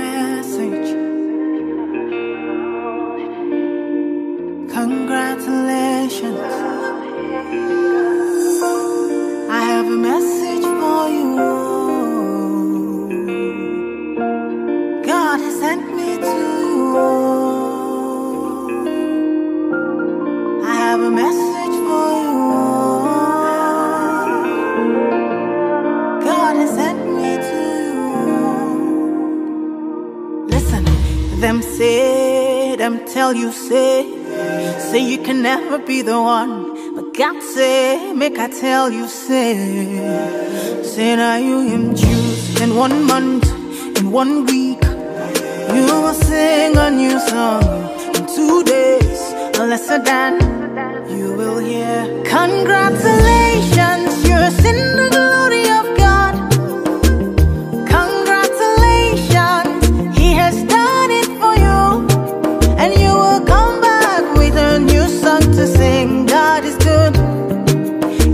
message. Congratulations. I have a message for you. God has sent me to you. I have a message for you. God has sent me to you. Listen, them say, them tell you say, say you can never be the one. But God say, make I tell you say, say now you him choose in one month, in one week. You will sing a new song in two days, lesser than you will hear. Congratulations, you're in the glory of God. Congratulations, he has done it for you. And you will come back with a new song to sing. God is good.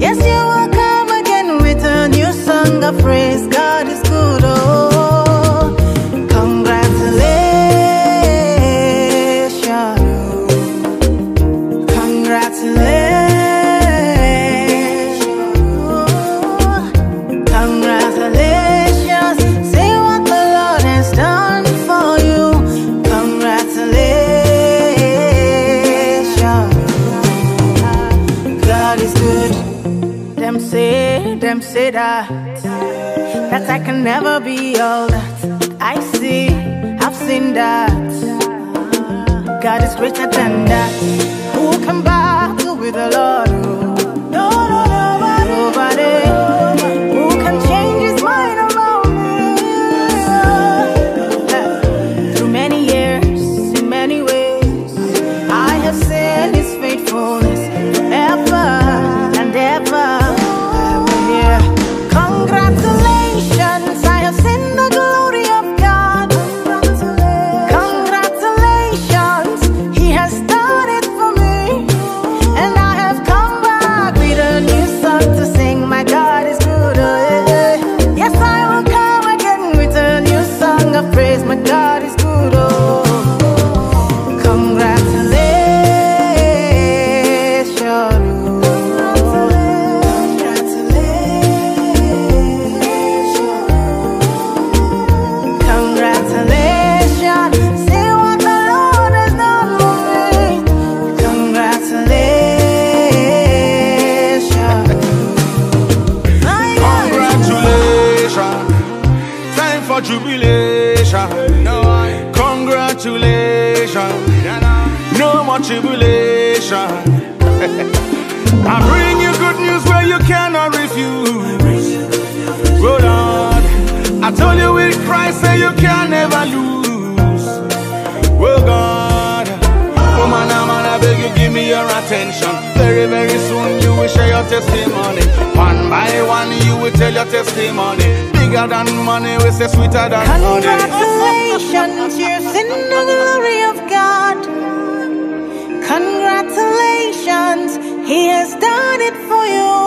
Yes, you will come again with a new song of praise. God is good. Oh, congratulations. Congratulations. Congratulations, say what the Lord has done for you. Congratulations, God is good. Them say, them say that that I can never be all that I see. I've seen that God is greater than that. Who can battle with the Lord? No, no, nobody. Nobody. Who can change his mind about me? Through many years, in many ways, I have seen his faithfulness forever and ever. I will hear, Congratulations, I have seen the glory of God. Congratulations, He has done it for me. And I have come back with a new song to sing. My God is good. oh, yeah. Yes, I will come again with a new song of praise. My God is good. Oh, congratulations. Congratulations, see what the Lord has done for me. Congratulations. My God is Congratulations. Time for jubilation. No, I- Congratulations. No more tribulation. I bring you good news where you cannot refuse. Hold on. I told you with Christ say you can never lose. Oh God. Woman, I'm I beg you, give me your attention. Very, very soon you will share your testimony. One by one you will tell your testimony. Bigger than money, we say sweeter than honey. Congratulations, you're in the glory of God. Congratulations, He has done it for you.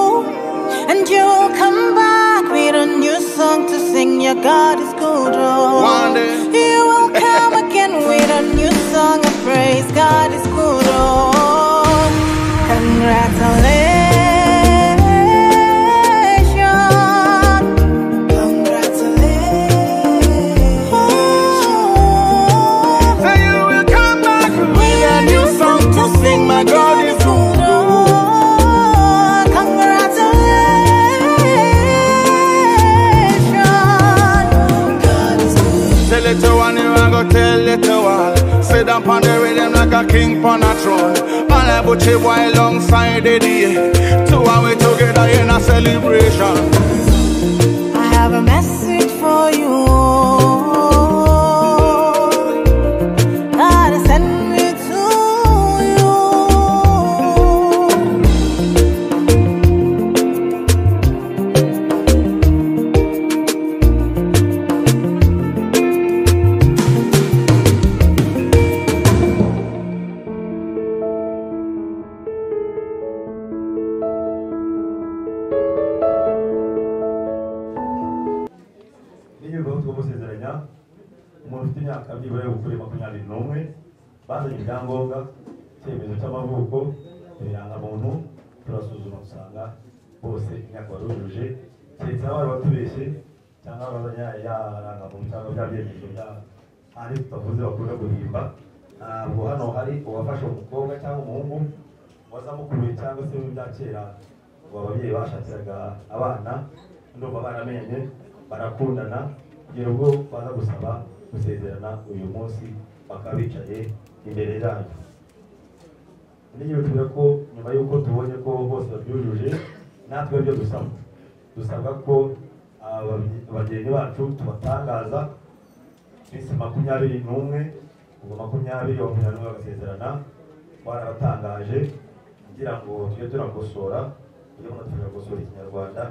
And you'll come back with a new song to sing. Your God is good. Oh. One day. You will come again with a new song of praise. God is good. Oh. Congratulations. Congratulations. Say you will come back With a new song to sing, my God is good. Oh, congratulations. God is good. Say little one, you a go tell little one. Sit down pon the rhythm like a king pon a throne. And I put you boy alongside the day. Two and we together in a celebration. I have a message for you. God has sent me to you. Niye balık olma sezerine ya? umuntu ufite imyaka byibura ukuri makumyabiri n'umwe bazanye ibyangombwa icyemezo cy'amavuko ibirangamuntu turasuzuma usanga bose imyaka barujuje keretse aho bari batubeshye cyangwa bazanye yarangamuntu cyangwa bya byemezo bya ahandi tutavuze bakunda guhimba ntabwo hano hari uwafashe umukobwa cyangwa umuhungu wazamukuruye cyangwa se bya kera ngo ababyeyi bashakiraga abana ndumva baramenye barakundana kugera ubwo baza gusaba gusezerana uyu munsi bakaba bicaye imbere yanyu niyibwira ko nyuma y'uko tubonye ko bose babyujuje natwe ibyo dusaba dusabwa ko abageni bacu tubatangaza minsi makumyabiri n'umwe ubwo makumyabiri makumyabiri n'umwe bagasezerana twarabatangaje kugira ngo tujye turakosora iyo umuntu turakosora ikinyarwanda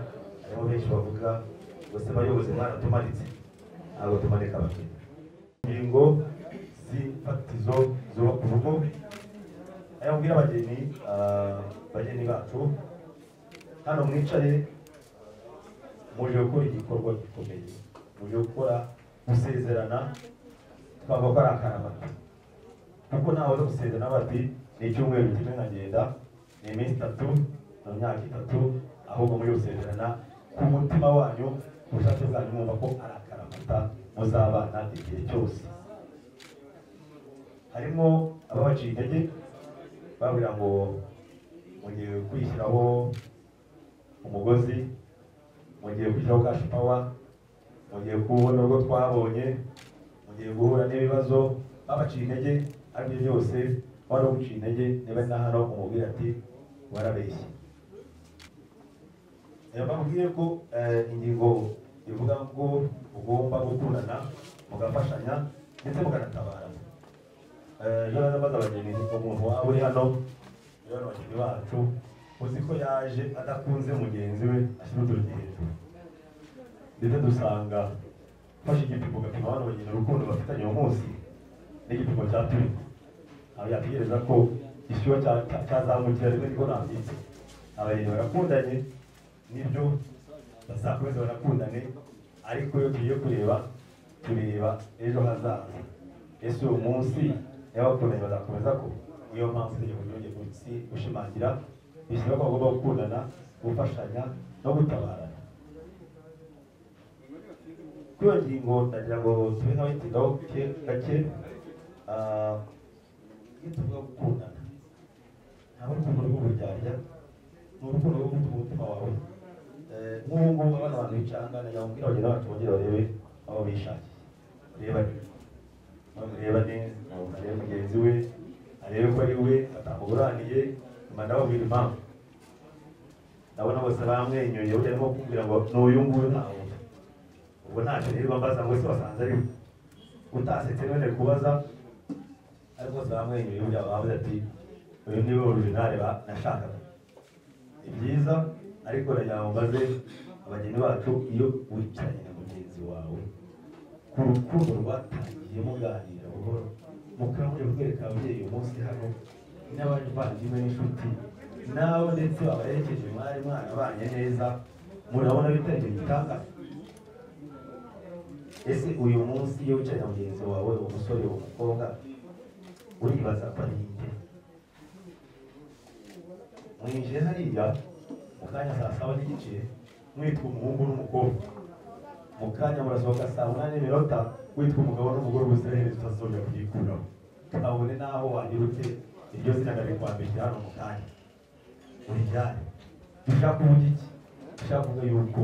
harimo benshi bavuga bose bayobozi baratumanitse ntabwo tumanika abakiriya ingingo z'ifatizo zubaka urugo aya mubwira abageni ah, bageni bacu hano mwicaye muje gukora igikorwa gikomeye muje gukora gusezerana twavuga ko ari akaramata kuko ntawe uza gusezerana bati ni icyumweru kimwe nkagenda ni iminsi itatu mu myaka itatu ahubwo muri gusezerana ku mutima wanyu ku bushake bwanyu mwumva ko ari akaramata muzabana igihe cyose harimo ababaciye intege babwira ngo mugiye kwishyiraho umugozi mugiye kwishyiraho kashi pawa mugiye kubona urwo twabonye mugiye guhura n'ibibazo babaciye intege aribyo byose wari uguciye intege niba na hano umubwira ati warabeshye reba bambwiye ko eh, ingingo ivuga ngo mugomba gukundana mugafashanya ndetse mukanatabarana ejo maze abageni umuntu waba uri hano rero ni bagenzi bacu uzi ko yaje adakunze mugenzi we ashyira uturugi hejuru ndetse dusanga ufashe igipimo ugapima bano bageni urukundo bafitanye uwo munsi n'igipimo cya turi ntabwo yategereza ko ishyuha cya- cya- cyazamukira rimwe niko nambitse abageni barakundanye nibyo bazakomeza barakundane ariko iyo tugiye kureba tureba ejo hazaza ese uwo munsi y'abakundanye bazakomeza ko niyo mpamvu itegeko ryongeye munsi gushimangira bishyira ko bagomba gukundana gufashanya no gutabarana kuri iyo ngingo ndagira ngo tube nawe ikigaho gake ah, iyo tuvuga gukundana ntabwo ari urukundo rw'uburyarya ni urukundo rwo gutuma umutima wawe Eh, nk'ubu ngubu abana abantu bicangana nagira ngo bagire bacu bongere barebe aho bishakiye barebane bamurebane umuntu arebe mugenzi we arebe ko ari we atamuburaniye nyuma ndababwira impamvu ndabona bose bamwenyuye burya arimo kumbwira ngo n'uyu nguyu ntawe ubwo ntacyo nirirwa mbaza ngo ese wasanze ari we utasetse none kubaza ariko bose bamwenyuye burya bavuze ati uyu ni we originale ba- nashakaga ni byiza ariko nagira ngo mbaze abageni bacu iyo wicaranye na mugenzi wawe ku rukundo rwatangiye muganira buhoro mukaba muri kwereka ababyeyi uyu munsi hano n'abavandimwe n'inshuti nabo ndetse babaherekeje mwari mwarabanye neza murabona bitari ibitangaza ese uyu munsi iyo wicaye na mugenzi wawe umusore uwo mukobwa uribaza ko ari nde mwinjiye hariya mu kanya saa saba n'igice mwitwa umuhungu n'umukobwa mu kanya murasohoka saa munani n'iminota witwa umugabo n'umugore ubuziraherezo utazongera kuyikuraho kabone n'aho wagira ute iryo zina ndari kwambikira hano mu kanya urijyane dushaka kuvuga iki dushaka kuvuga yuko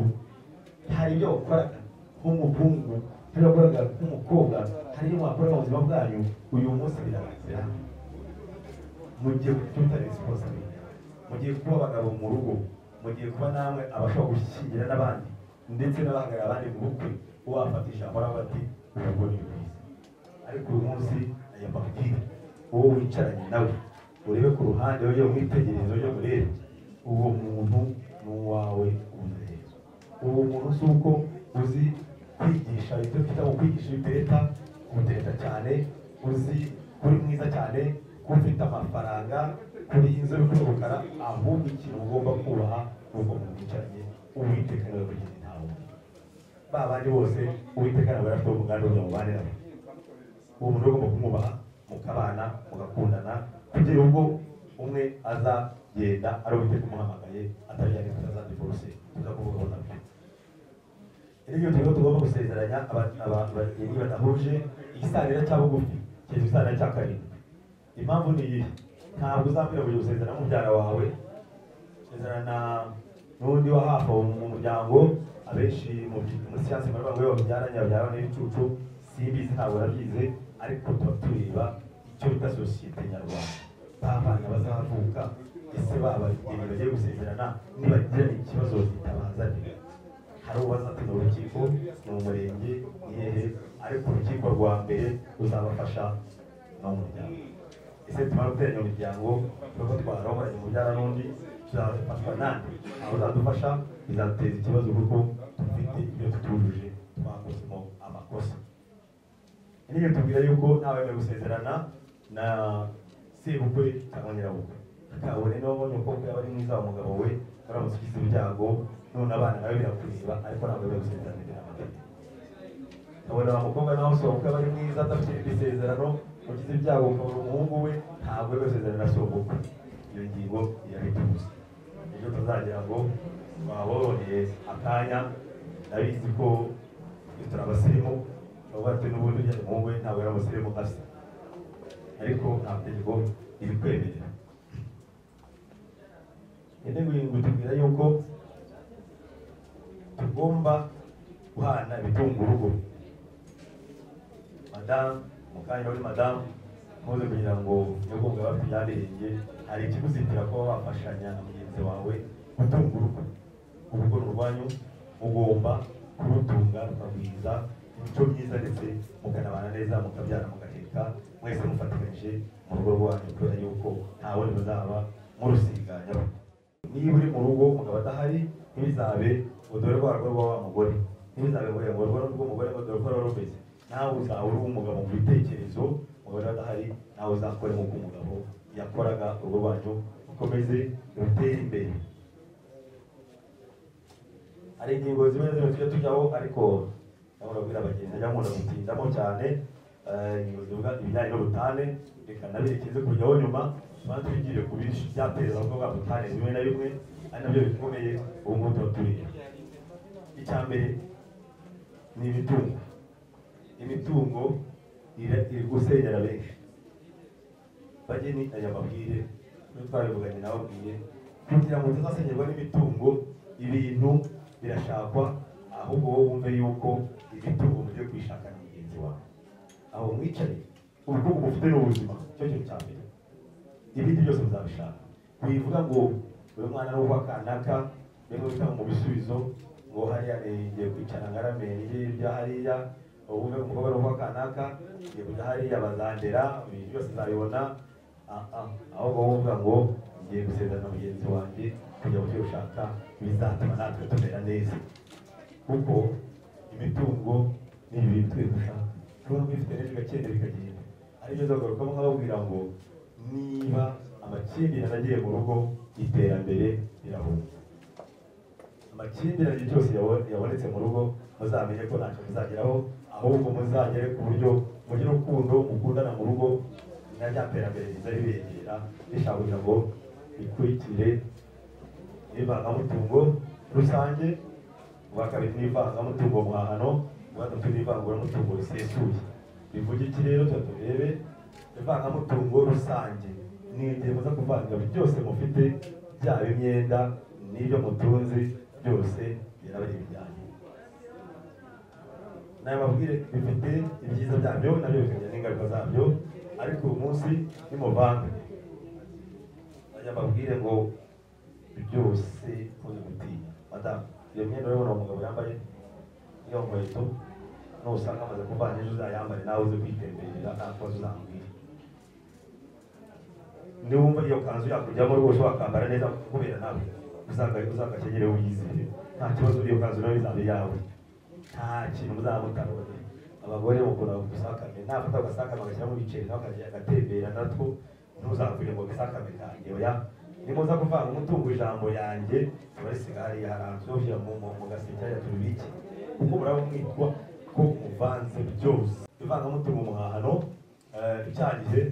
hari ibyo wakoraga nk'umuhungu hari ibyo wakoraga nk'umukobwa hari ibyo mwakora mu buzima bwanyu uyu munsi birarangira mu gihe kututa resiponsabiriti mu gihe kuba abagabo mu rugo mu gihe kuba namwe abashobora gushyingira n'abandi ndetse n'abahagarara abandi mu bukwe wafata ijambo aravuga ati urugo ni rwiza ariko uyu munsi aya mabwire uwo wicaranye nawe urebe ku ruhande ujye umwitegereze ujye urebe uwo muntu ni uwawe umurebe uwo muntu si uko uzi kwigisha ibyo twita mu kwigisha ibiteta kudeta cyane uzi kuri mwiza cyane ko ufite amafaranga kuri inzu y'ukurukara ahubwo ikintu ugomba kubaha ni uko mu bicaranye uwiteka niwe kugenda ntawe ba bandi bose uwiteka nawe yarafite umugambi wo kugira ngo ubane nabo uwo muntu agomba kumwubaha mukabana mugakundana kugera ubwo umwe aza yenda ari uwiteka umuhamagaye atari yagenda atazandi bose tukakuvugaho nabyo rero turimo tugomba gusezeranya aba- aba- abageni badahuje igisanira cya bugufi kiri igisanira cya karindwi impamvu ni iyi ntabwo uzambwira ngo gusezerana n'umubyara wawe gusezerana n'undi wa hafi aho mu muryango abenshi mu by- muri siyansi bari bavuga ngo iyo babyaranye babyarana n'ibicucu simbizi ntabwo nabyize ariko tuba tureba icyo bita sosiyete nyarwanda babana bazavuka ese babageni bagiye gusezerana nibagirana ikibazo zitabazanira hari uwazatinda urukiko ni umurenge yehe ariko urukiko rwa mbere ruzabafasha no mu muryango ese tumara guteranya imiryango kuko twarahoranye umubyara n'undi tuzafatwa nande aho uzadufasha bizateza ikibazo kuko dufite ibyo tutujuje twakozemo amakosa niyo tubwira yuko ntawemewe gusezerana na sebukwe cyangwa nyirabukwe kabone niba ubonye umukobwa yaba ari mwiza umugabo we uramutse ugize ibyago none abana nawe birakureba ariko ntabwo wemewe gusezerana imbere y'amategeko ukabona wa mukobwa nawe sobukwe aba ari mwiza adafite isezerano ugize ibyago ukabona umuhungu we ntabwo wemewe gusezerana na sobukwe iyo ngingo irabitubuza ejo tuzagira ngo twaboroheye akanya ndabizi ko turi abasirimu bavuga ati n'ubundi ujya umuhungu we ntabwo yari umusirimu asa ariko nta tegeko ribikwemerera intego yingutubwira yuko tugomba guhana ibitunga urugo madamu mu kanya uri madamu muze kugira ngo nyabwonga bafite ibyabirenge hari ikiguzitira kuba wafashanya na mugenzi wawe gutunga urugo urugo ni urwanyu ugomba kurutunga rukagwiza imico myiza ndetse mukanabana neza mukabyara mugateka mwese mufatikanyije mu rugo rwanyu kubera yuko nta wundi muzaba murusiganyaho niba uri mu rugo mugabo adahari ntibizabe udore rwa rugo rwa wa mugore ntibizabe ngo ngo rwa rugo umugore ngo dore ko ruba rumeze nawe uzaba uri umugabo mu bitekerezo mugabo adahari nawe uzakore nk'uko umugabo yakoraga urugo rwanyu ukomeze rutere imbere hari ingingo zimwe na zimwe tujya tujyaho ariko ndabona kubwira abagenzi ajya nkunda gutindamo cyane eh, ingingo zivuga ibijyanye n'ubutane reka naberekeze kujyaho nyuma tuba tugiye ku bintu byateza ubwo bwa butane bimwe na bimwe ari nabyo bikomeye ubu ngubu tuba turiye icya mbere ni imitungo imitungo ira- iri gusenyera benshi bageni aya mabwire niyo twabivuganye nababwiye kugira ngo tuzasenyerwa n'imitungo ibintu birashakwa ahubwo wowe wumve yuko imitungo mugiye kuyishakana mugenzi wawe aho mwicaye ubukungu bufite n'ubuzima cyo kintu cya mbere ibindi byose muzabishaka wivuga ngo uyu mwana ni uwa kanaka niba utanga mu bisubizo ngo hariya ni ngiye kwicara ngarame hirya hariya ubuvuga umukobwa ni uwa kanaka ngiye kujya hariya bazandera ibintu byose uzabibona Ah, ah, ahubwo wowe uvuga ngo ngiye gusezerana mugenzi wanjye kujya mu byo ushaka bizatuma natwe tumera neza kuko imitungo ni ibintu twe dushaka tuba twifite neza bigakenda bikagenda aribyo nzagarukamo nkababwira ngo niba amakimbirane agiye mu rugo iterambere rirahunga amakimbirane byose yabo- yabonetse mu rugo muzamenye ko ntacyo muzageraho ahubwo muzagere ku buryo mugire urukundo mukundana mu rugo na rya terambere riza ribegera rishaka kugira ngo rikurikire ivangamutungo rusange ubwa kabiri ni ivangamutungo muhahano ubwa gatatu ni ivanguramutungo risesuye bivuga iki rero tuba turebe ivangamutungo rusange ni igihe muza kuvanga byose mufite byaba imyenda n'ibyo mutunze byose biraba ibijyanye nayo mabwire bifite ibyiza byabyo nabyo bikagira n'ingaruka zabyo ariko uyu munsi ni mu banki ajya mabwire ngo byose muze gutinya madamu iyo myenda urabona uwo mugabo yambaye iyo nkweto nusanga amaze kuvana ejo uzayambare nawe uze kwitemberera nta kibazo uzambwira niwumva iyo kanzu yakujyamo rwose wakambara neza kubera nawe uzagaye uzagakenyere wiyizere nta kibazo iyo kanzu nawe izaba iyawe nta kintu muzamutarone abagore mukunda gusakame nafata agasakame agashyiramo ibiceri nawe akajya agatembera natwo ntuzakure ngo agasakame kanjye oya nimuza kuvanga umutungo ijambo yanjye abarisiga hariya haranzwe ushyira mu mu- mu gaseke hariya tubibike kuko muraba mwitwa ko muvanze byose ivangamutungo umuhahano icyaha gihe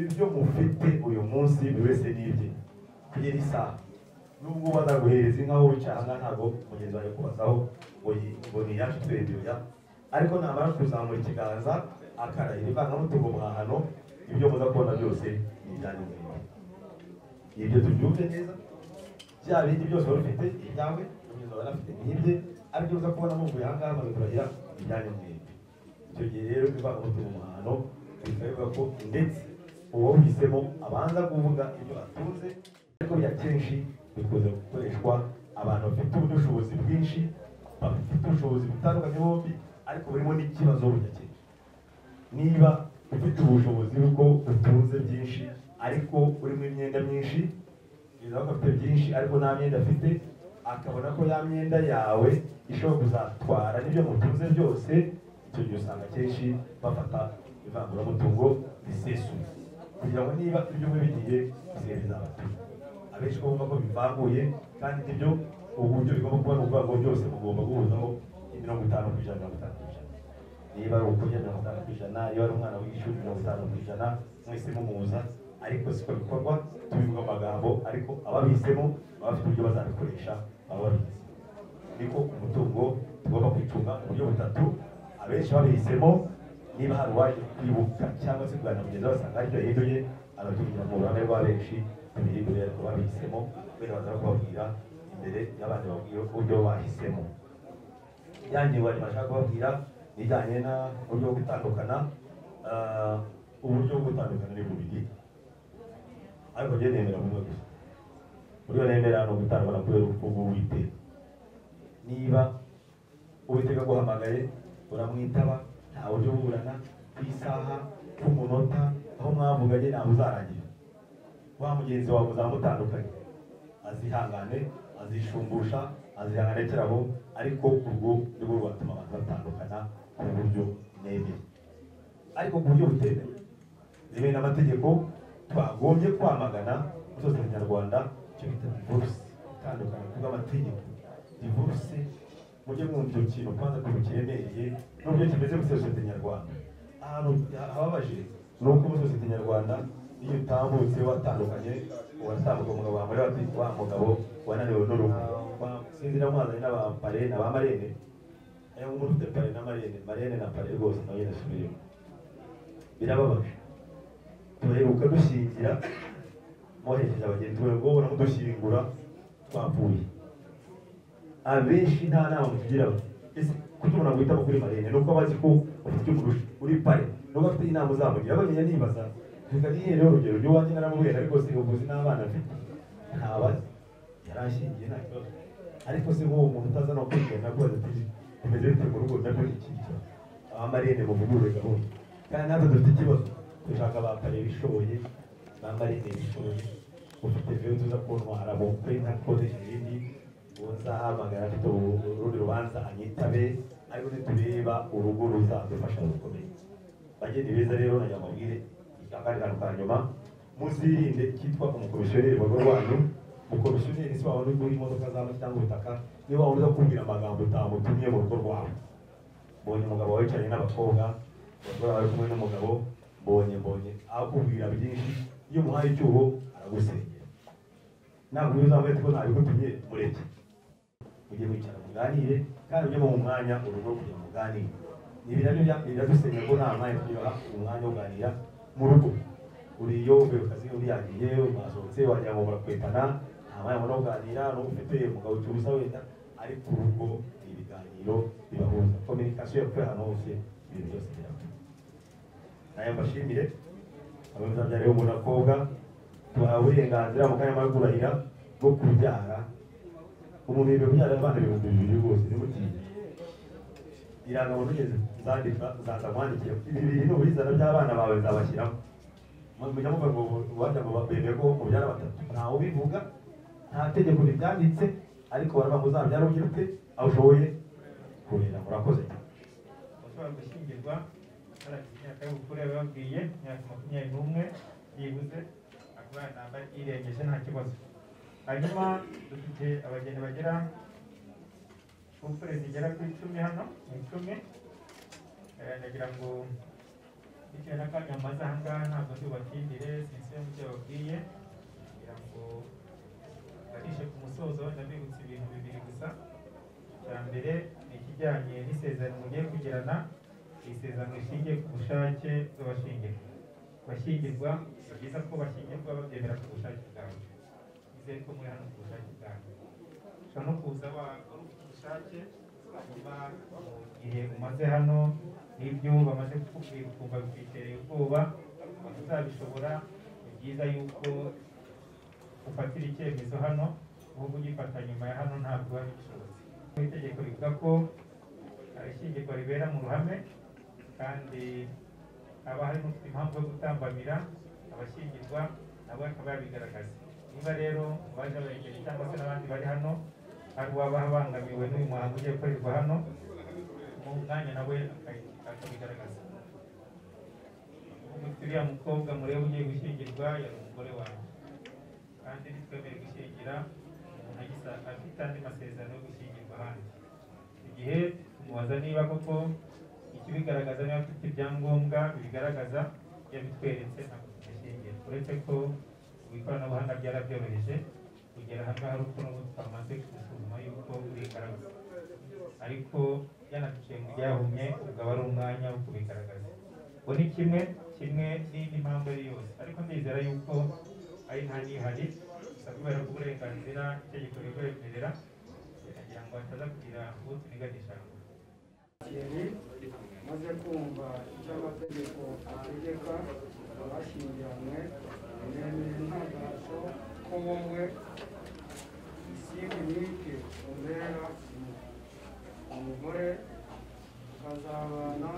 ibyo mufite uyu munsi buri wese n'ibye kugera isaha nubwo bazaguhereza inka wowe wicara aha ntabwo mugenzi wawe kubazaho ngo yi- ngo ni iyacu turebyoya ariko namara kuzamura ikiganza akarahira ivangamutungo umuhahano ibyo muza kubona byose ni ibyanyu mwembi ibyo tubyumve neza bya bindi byose wari ufite ibyawe ibyo wari afite n'ibye aribyo uza kubona muvuye aha ngaha bagakorera ibyanyu mwembi icyo gihe rero bibaga mu muhano bikaba bivuga ko ndetse uwo uhisemo abanza kuvuga ibyo atunze ariko bya kenshi bikunze gukoreshwa abantu bafite ubushobozi bwinshi bafite ubushobozi butandukanye bombi ariko burimo n'ikibazo budakemutse niba ufite ubushobozi bwo utunze byinshi ariko urimo imyenda myinshi bizaba ko afite byinshi ariko nta myenda afite akabona ko ya myenda yawe ishobora kuzatwara n'ibyo mutunze byose icyo gihe usanga akenshi bafata ivanguramutungo risesuye kugira ngo niba ibyo umwe bigiye bisigaye bizabatunga abenshi ko bumva ko bivanguye kandi nibyo uburyo bigomba kuba ni ubwango byose mugomba guhuzaho mirongo itanu ku ijana mirongo itanu ku ijana niba ari ukujya mirongo itanu ku ijana iyo ari umwana w'ishuri mirongo itanu ku ijana mwese mumuza ariko siko bikorwa tubivuga amagambo ariko ababihisemo baba bafite uburyo bazabikoresha baba babizi niko umutungo tugomba kwicunga mu buryo butatu abenshi babihisemo niba hari uwaje kwibuka cyangwa se kuganira mugenzi we asanga aribyo yahinduye arabyigira mu ruhame rwa benshi ntibihindure ariko babihisemo kubera baza kubabwira imbere y'abandi babwira uburyo bahisemo yanjye bari bashaka kubabwira ibijyanye n'uburyo bwo gutandukana ah, uburyo bwo gutandukana ni bubiri ariko njye nemera bumwe gusa uburyo nemera ni ugutandukana kubera urukundo w'uwiteka niba uwiteka aguhamagaye uramwitaba nta buryo buburana ku isaha ku munota aho mwavuganye ntabwo uzarangira wa mugenzi wawe uzamutandukanye azihangane azishumbusha azihangane kirabo ariko urwo ni rwo rwatuma abantu batandukana ku buryo nemeye ariko ku buryo butemewe rimwe n'amategeko twagombye kwamagana muri sosiyete nyarwanda icyo bita divorce itandukana kubw'amategeko divorce mujye mwumva icyo kintu kwanza ukuntu kiremereye n'uburyo kimeze muri sosiyete nyarwanda ahantu hababaje ni uko muri sosiyete nyarwanda iyo utambutse watandukanye uwatambuka umugabo wambaye wati- wa mugabo wananiwe n'uruhu Wa- sinzira mwazanye n'abampare na ba marene ayo umuntu ufite pare na marene marene na pare rwose nawe nyine asubiremo birababaje tuheruka dushyingira mwohereje abagenzi bawe ngo uramudushyingura twapfuye abenshi nta nama mutugira ese kutubona guhitamo kuri marene ni uko abazi ko ufite icyo umurusha uri pare nubwo afite inama uzamugira abagenda nibaza reka nihere urugero rw'iwanjye naramubwira ariko si ubuzi n'abana afite ntabazi yarashingiye nta kibazo ariko se nk'uwo muntu utaza no kwigana akoze ati tumeze bite mu rugo nabyo ni ikintu abamarene muvugurure gahunda kandi natwe dufite ikibazo dushaka abapare bishoboye bamarene bishoboye ufite veyo tuza kuntwara bukwe nta kodeje ibindi uzahamagara afite urundi rubanza anyitabe ariko nitureba urugo ruzadufasha rukomeye bageni beza rero na nyamubwire akandi kantu ka nyuma muzirinde icyitwa umukomisiyoneri mu rugo rwanyu umukomisiyoneri si wabona uri imodoka zaba cyangwa ubutaka niba waba uza kubwira amagambo utamutumye mu rugo rwawe mbonye umugabo wicaranye n'abakobwa abagore bari kumwe n'umugabo mbonye mbonye akubwira byinshi iyo umuhaye icyuho aragusengera ntabwo uyu uzamubwira ko ntabigutumye mureke mujye mwicara muganire kandi ujye mu mwanya urugo kugira ngo muganire ibi nabyo bya- biradusenya ko nta mwanya tugira umwanya wo kuganira mu rugo uriyo uvuye ku kazi undi yagiye mwasohotse wagira ngo murakwetana nta mwanya mubona wo kuganira n'uwo ufite umugabo ucuruza wenda ariko urugo ni ibiganiro bibahuza kominikasiyo yakorera ahantu hose ibintu byose birakora nayo mbashimire abazabyara bo mu bakobwa tubaha uburenganzira mu kanya mara kurahira bwo kubyara umuntu yemerewe kubyara abana ibihumbi bibiri rwose niba utinya irangabuntu ugeze nzandika nzaza nkwandikira ibi biri ni ubuyizana by'abana bawe nzabashyiramo mujya muvuga ngo wajya ngo bemeye ko mubyara batatu ntawe ubivuga nta tegeko ribyanditse ariko baravuga ngo uzabyara ugira ute aho ushoboye kurera murakoze cyane bashobora gushyingirwa baragize imyaka y'ubukure bababwiye imyaka makumyabiri n'umwe yibuze akaba yanabaye irengeje nta kibazo hanyuma dufite abageni bagera ku zigera ku icumi hano mu icumi Eh, nagira ngo bitewe n'akanya mmaze aha ngaha ntabwo ndubakindire sinsibe mu byo babwiye kugira ngo barishe ku musozo ndabibutsa ibintu bibiri gusa icya mbere ni ikijyanye n'isezerano mugiye kugirana iri sezerano rishingiye ku bushake bw'abashingirwa bashyingirwa ni byiza ko bashyingirwa babyemera ku bushake bwawe nizere ko muri hano ku bushake bwawe ushobora no kuza wakora ubushake hanyuma mu gihe umaze hano n'ibyo bamaze kukubwira ukumva bikwitere ubwoba utazabishobora ni byiza yuko ufatira icyemezo hano ahubwo ugifata nyuma ya hano ntabwo wari ubishobozi itegeko rivuga ko abashyingirwa ribera mu ruhame kandi haba hari n'ufite impamvu yo gutambamira abashyingirwa nabo akaba yabigaragaza niba rero baje abayegereye cyangwa se n'abandi bari hano hari uwaba abangamiwe n'uyu muhango ugiye gukorerwa hano mu mwanya nawe akayi- akabigaragaza Ubu uriya mukobwa mureba ugiye gushyingirwa yari umugore wawe kandi ntitwemere gushyingira umuntu agisa- afite andi masezerano yo gushyingirwa ahandi igihe tumubaza niba koko ikibigaragaza niba afite ibyangombwa bibigaragaza yabitweretse ntabwo tugashingira uretse ko ubu ikoranabuhanga ryarabyoroheje kugera aha ngaha ariko n'ubu twamaze gusuzuma yuko uri ingaragu ariko yanatuciye mu ryahumye ubwo aba ari umwanya wo kubigaragaza ubu ni kimwe kimwe n'indi mpamvu ari yose ariko ndizera yuko ari nta nihari gusa kubera ko uburenganzira itegeko ribwemerera kugira ngo hataza kugira uwo tuniganisha ikintu maze kumva icyo amategeko ategeka abashyingiranywe nemeye intangarizo ko wowe isibinike umbera umugore ukazabana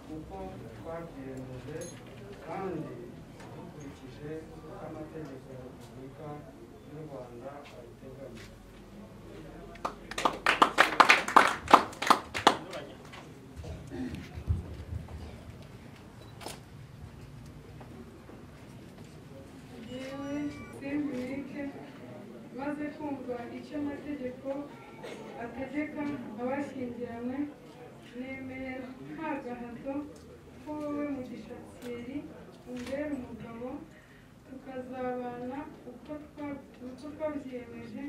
kuko twabyiyemeje kandi dukurikije uko amategeko ya repubulika y'u rwanda abiteganya yewe semburike maze kumva icyo amategeko ategeka abashyingiranywe nemeye nta gahato ko wowe mugisha thierry umbera umugabo tukazabana uko twa- uko twabyiyemeje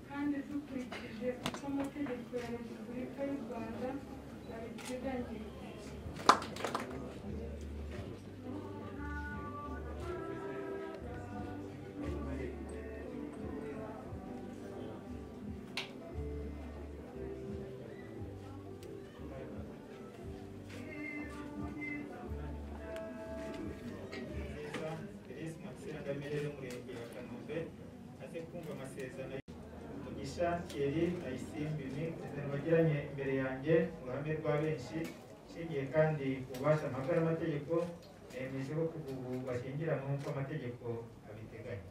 kandi dukurikije uko amategeko ya repubulika y'u rwanda abiteganya neza Therese Maxine Ngamire n'umurenge wa Kanombe aze kumva amasezerano umugisha Thierry Ayisimbimi isezerano bagiranye imbere yanjye mu ruhame rwa benshi nshingiye kandi ku bubasha mpabwa n'amategeko nemeje ko kuva ubu bashyingiranwe nk'uko amategeko abiteganya